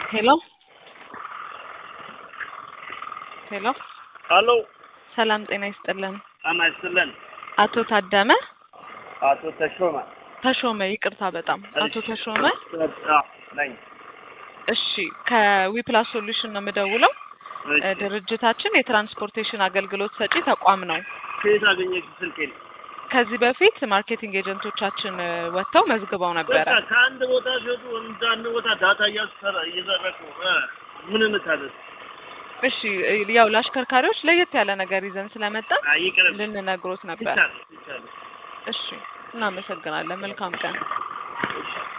ሄሎ ሄሎ አሎ ሰላም ጤና ይስጥልን። ጤና ይስጥልን። አቶ ታደመ አቶ ተሾመ ተሾመ፣ ይቅርታ በጣም አቶ ተሾመ። አዎ፣ ነኝ። እሺ ከዊፕላስ ሶሉሽን ነው የምደውለው። እሺ፣ እ ድርጅታችን የትራንስፖርቴሽን አገልግሎት ሰጪ ተቋም ነው። ከየት አገኘሽ ስልኬን? ከዚህ በፊት ማርኬቲንግ ኤጀንቶቻችን እ ወጥተው መዝግበው ነበረ። በቃ ከአንድ ቦታ ሲወጡ ወደ አንድ ቦታ ዳታ እያሰራ እየዘረቁ እ ምን እንታለን? እሺ እ ያው ለአሽከርካሪዎች ለየት ያለ ነገር ይዘን ስለመጣን አይ ይቅርብ። ልንነግሮት ነበር። ይቻላል ይቻላል። እሺ እናመሰግናለን። መልካም ቀን።